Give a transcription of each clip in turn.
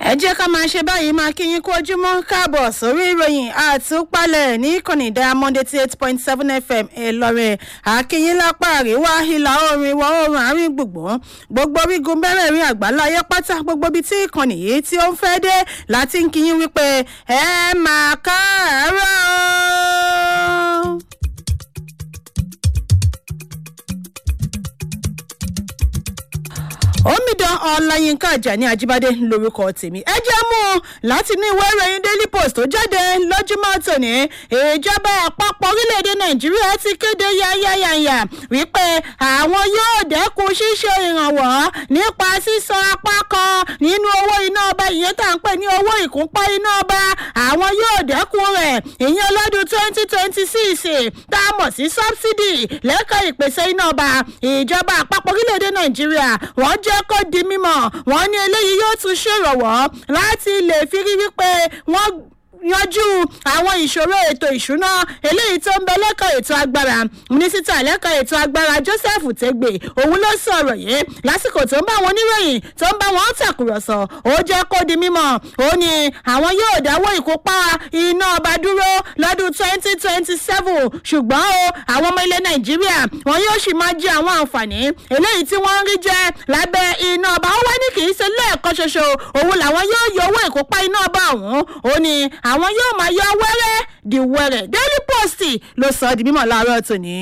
ẹ jẹ́ ká máa ṣe báyìí máa kí yín kú ojúmọ́ káàbọ̀ sórí ìròyìn àtúpalẹ̀ ní ìkànnì diamond eighty eight point seven fm ìlọrin àkíyín lápá àríwá ìlà oòrùn ìwọ̀ oòrùn àárín gbùngbùn gbogbo orígun mẹ́rẹ̀ẹ̀rin àgbáláyé pátá gbogbo ibi tí ìkànnì yìí tí ó ń fẹ́ dé láti ń kí yín wípé ẹ máa káàárọ̀ o. omidan ọláyínká ajani ajíbádé lorúkọ tèmi ẹ jẹ́ mú un láti ní ìwé ìròyìn daily post tó jáde lójúmọ́ tòní ìjọba àpapọ̀ orílẹ̀-èdè nàìjíríà ti kéde yáyáyáyà wípé àwọn yóò dẹ́kun ṣíṣe ìrànwọ́ nípa sísan apá kan nínú owó iná ọba ìyẹn tá à ń pè ní owó ìkúnpá iná ọba àwọn yóò dẹ́kun rẹ̀ ìyẹn lọ́dún twenty twenty six tá a mọ̀ sí subsidy lẹ́ka ìpèsè iná ọba ìjọba àpapọ̀ orílẹ̀-èdè nàìjíríà wọ́n jẹ́ kó di mímọ̀ wọ́n ní eléyìí yóò tún ṣèrànwọ́ láti lè fi rí wípé wọ́n yanjú àwọn ìṣòro ètò ìṣúná eléyìí tó ń bẹ lẹ́kọ̀ọ́ ètò agbára mínísítà lẹ́kọ̀ọ́ ètò agbára joseph tegbe òun ló sọ̀rọ̀ yìí lásìkò tó ń bá wọn oníròyìn tó ń bá wọn tàkùrọ̀sọ ó jẹ́ kó di mímọ̀ ó ní àwọn yóò dáwọ́ ìkópa iná ọba dúró lọ́dún twenty twenty seven ṣùgbọ́n o àwọn ọmọ ilẹ̀ nàìjíríà wọn yóò sì máa jẹ àwọn àǹfààní eléyìí tí wọ́n ń rí jẹ lábẹ́ iná ọba ó wá ní kì í ṣe lẹ́ẹ̀kan ṣoṣo òun làwọn yóò yọ owó ìkópa iná ọba ọ̀hún ó ní àwọn yóò máa yọ wẹ́rẹ́ di wẹ́rẹ́ daily post ló sọ ọ́ di mímọ̀ láàárọ̀ tòní.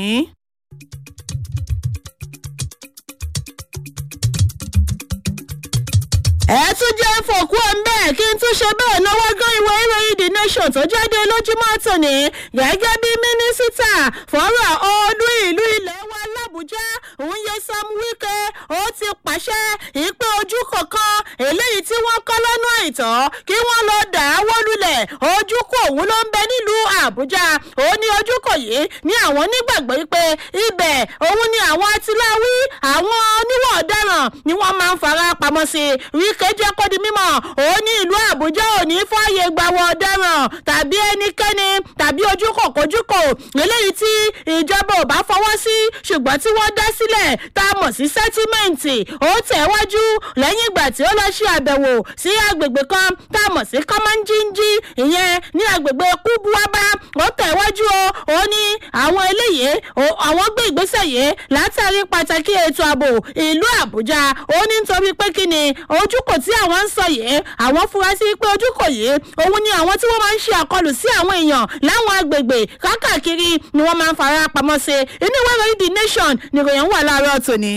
ẹ tún jẹ́ fòkú ọ̀nbẹ́ kí n tún ṣe bẹ́ẹ̀ lọ́wọ́ gán ìwé ìròyìn the nation tó jáde lójúmọ́ tòní gẹ́gẹ́ bí mínísítà fọ́rọ̀ olú ìlú ilẹ̀ wa làbújá òun yẹ sam wike ó ti pàṣẹ ìpè ojú kọ̀ọ̀kan eléyìí tí wọ́n kọ́ lọ́nà àìtọ́ kí wọ́n lọ dà á wó lulẹ̀ ojú kò òun ló ń bẹ nílùú àbújá ó ní ojú kò yìí ní àwọn nígbàgbọ́ pé ibẹ̀ òun ni àwọn atiláwí àwọn oníwọ̀ ọ̀daràn ni wọ́n máa ń fara pamọ́ sí wike jẹ́ kó di mímọ́ ó ní ìlú àbújá ò ní fààyè gbàwọ̀ ọ̀daràn tàbí ẹnikẹ́ni tàbí ojú kò kojú kò eléyìí tí ìjọba ò bá fọwọ́ sí ṣùgbọ́n tí wọ́n dá sílẹ̀ tá a mọ̀ sí sẹ́tímẹ́ǹtì ó tẹ̀wájú lẹ́yìn ìgbà tí ó lọ ṣe àbẹ̀wò sí agbègbè kan tá a mọ̀ sí kọ́mọ́njíńjí ìyẹn ní agbègbè kúbuwábá ó tẹ̀wájú o ó ní àwọn eléyìí àwọn gbé ìgbésẹ̀ yìí látàrí pàtàkì ètò ààbò ìlú àbújá ó ní nítorí pé kí ni ojúkò tí àwọn ń sọ yìí àwọn fura sí pé ojúkò yìí òun ni àwọn tí wọ́n máa ń ṣe àkọlù sí àwọn èèyàn láwọn agbègbè kákàkiri ni wọ́n máa ń fara pamọ́ sí inú ìwé ìròyìn the nation nìròyìn wà láàárọ̀ tòní.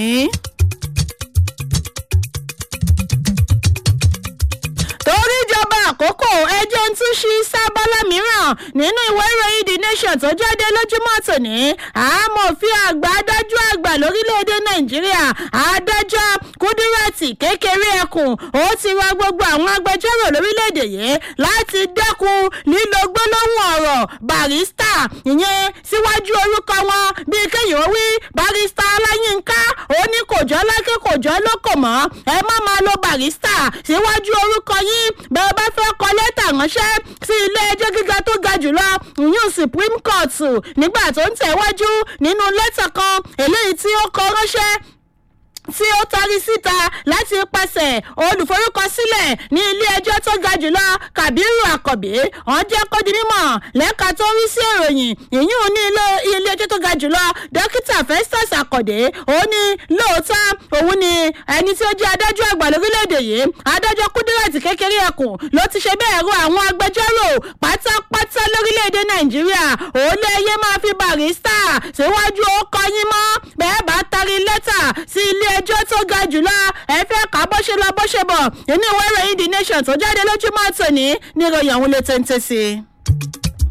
torí ìjọba àkókò ẹjọ́ ń tún ṣí sábàlá mìíràn nínú ìwé ìròyìn the nation tó jáde lójúmọ́ tòní àmọ̀fin àgbà adájọ́ àgbà lórílẹ̀‐èdè nàìjíríà adájọ́ kúdírẹ́tì kékeré ẹkùn ó ti ra gbogbo àwọn agbẹjọ́rò lórílẹ̀‐èdè yìí láti dẹ́kun lílo gbólóhùn ọ̀rọ̀ barista ìyẹn síwájú orúkọ wọn bíi kéèyàn wí barista aláyínká ó ní kò jọ́ lákè kò jọ́ lóko mọ́ ẹ má máa lo barista síwájú orúkọ yín yín bẹ́ẹ̀ bá fẹ́ kọ lẹ́tà ránṣẹ́ sí ilé ẹjọ́ gíga tó ga jùlọ ìyún supreme court nígbà tó ń tẹ̀wájú nínú lẹ́tà kan eléyìí tí ó kọ ránṣẹ́ tí ó tarí síta láti pàṣẹ olùforúkọsílẹ̀ ní ilé ẹjọ́ tó ga jùlọ kabiru akọ̀bí wọ́n jẹ́ kó di mímọ̀ lẹ́ka tó rí sí ìròyìn ìyún ní ilé ẹjọ́ tó ga jùlọ dókítà festus akọ̀dé ó ní lóòótọ́ òun ni ẹni tí ó jẹ́ adájọ́ àgbà lórílẹ̀‐èdè yìí adájọ́ kúdírẹ̀tì kékeré ẹkùn ló ti ṣe bẹ́ẹ̀ rọ àwọn agbẹjọ́rò pátápátá lórílẹ̀‐èdè nàìjíríà ó lé ẹyẹ máa fi barista síwájú ó kọyín mọ́ bẹ́ẹ̀ bá tarí lẹ́tà sí ilé ẹjọ́ tó ga jùlọ ẹ fẹ́ kà bó ṣe lọ bó ṣe bọ̀ inú ìwé ìròyìn the nation tó jáde lójúmọ́ tòní ní ìròyìn ọ̀hún lè tẹ́ntẹ́ sí i.